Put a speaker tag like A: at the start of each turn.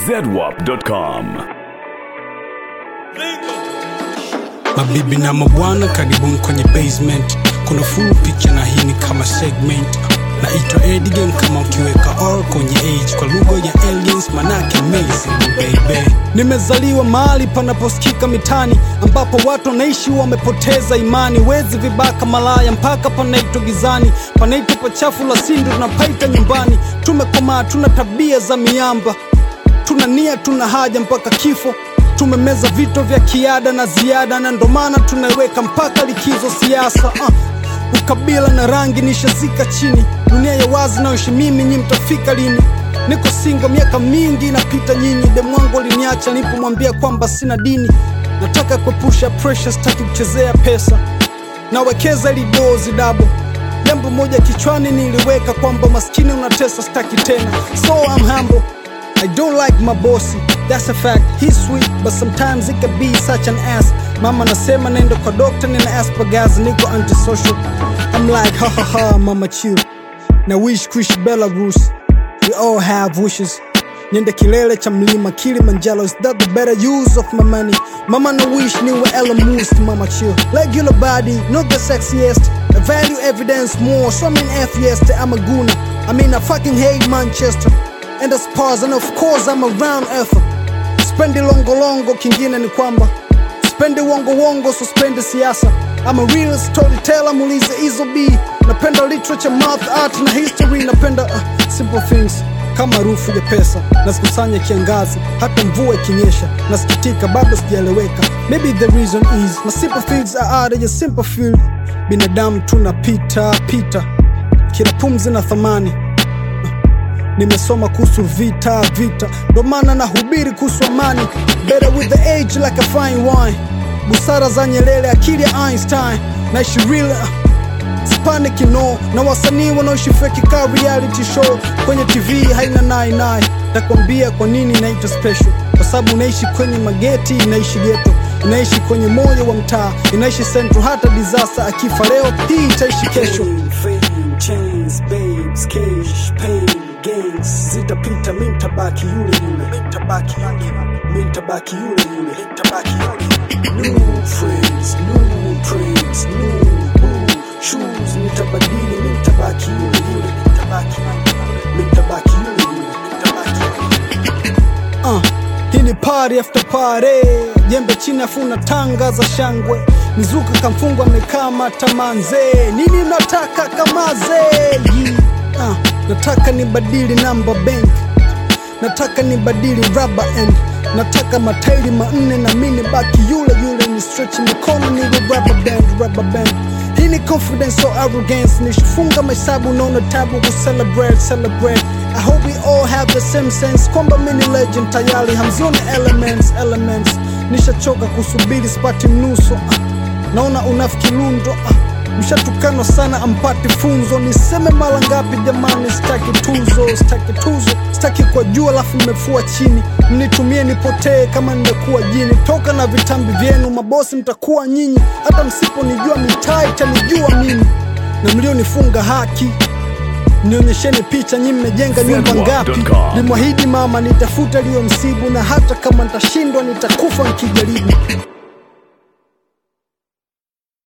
A: zedwap.com.
B: Mabibi na mabwana, karibuni kwenye basement. Kuna full picture na hii ni kama segment. Naitwa Eddie Game kama ukiweka R kwenye age kwa lugha ya aliens, manake amazing baby. Nimezaliwa mahali panaposikika mitani, ambapo watu wanaishi wamepoteza imani. Wezi, vibaka, malaya, mpaka panaitwa gizani, panaitwa pachafu la sindu, tunapaita nyumbani. Tumekomaa, tuna tabia za miamba tuna nia, tuna haja mpaka kifo. Tumemeza vito vya kiada na ziada, na ndo maana tunaiweka mpaka likizo siasa. Uh, ukabila na rangi nishazika chini, dunia ya wazi nayoishi mimi, nyi mtafika lini? Niko singo miaka mingi inapita nyinyi, demwangu aliniacha nilipomwambia kwamba sina dini. Nataka kuepusha pressure, sitaki kuchezea pesa, nawekeza ili dozi dabo jambo moja kichwani niliweka kwamba maskini unatesa, staki tena, so I'm humble. I don't like my bossy, that's a fact. He's sweet, but sometimes it can be such an ass. Mama nasema nenda kwa doctor, nina aspergers, niko antisocial. I'm like ha ha ha, mama chill. Na wish kuishi Belarus, we all have wishes. Niende kilele cha mlima Kilimanjaro, is that the better use of my money? Mama na wish niwe Elon Musk, mama chill. Regular body, not the sexiest. I value evidence more, so I'm an atheist, I'm a gooner. I mean I fucking hate Manchester and the Spurs and of course I'm a round earther. Spendi longo longo, kingine ni kwamba spendi wongo wongo, so spendi siasa. I'm a real storyteller, muulize Izo B. Napenda literature, math, art na history. Napenda uh, simple things kama harufu ya pesa nazikusanya kiangazi, hata mvua ikinyesha. Nasikitika bado sijaeleweka, maybe the reason is my simple things are out of your simple field. Binadamu tunapita pita, kila pumzi na thamani nimesoma kuhusu vita vita, ndo maana nahubiri kuhusu amani. Better with the age like a fine wine, busara za Nyerere, akili ya Einstein, naishi real uh, Spanic no na wasanii wanaoishi fake ka reality show kwenye TV haina nai nai. Takwambia kwa nini inaitwa special, kwa sababu unaishi kwenye mageti, inaishi ghetto, inaishi kwenye moyo wa mtaa, inaishi central. Hata disaster akifa leo, hii itaishi kesho. Fame, chains, babes, cash, pain, gangs zitapita, mi ntabaki yule yule, mi ntabaki yule, mi ntabaki yule yule, mi ntabaki yule. New friends, new trends, new boo shoes, nitabadili, mi ntabaki yule yule, mi ntabaki yule, mi ntabaki yule yule, mi ntabaki yule. Uh, hii ni party after party, jembe chini afuna tanga za shangwe, mizuka kamfungwa amekama tamanze, nini nataka kamaze Yi, uh, nataka nibadili namba bank, nataka nibadili rubber end, nataka matairi manne na mini baki yule yule, ni stretch mikono niwe rubber band, rubber band hii ni confidence or arrogance, nishifunga mahesabu naona tabu ku celebrate, celebrate I hope we all have the same sense kwamba mini legend tayari hamzioni elements, elements nishachoka kusubiri spati mnuso ah. naona unafiki lundo ah. mshatukanwa sana ampati funzo niseme mara ngapi jamani sitaki tuzo sitaki tuzo sitaki kwa juu alafu mmefua chini mnitumie nipotee kama nimekuwa jini toka na vitambi vyenu mabosi mtakuwa nyinyi hata msiponijua mitaa itanijua mimi na mlionifunga haki nionyesheni picha nyi mmejenga nyumba ngapi
A: Zedwap.com.
B: limwahidi mama nitafuta liyo msibu na hata kama nitashindwa nitakufa nikijaribu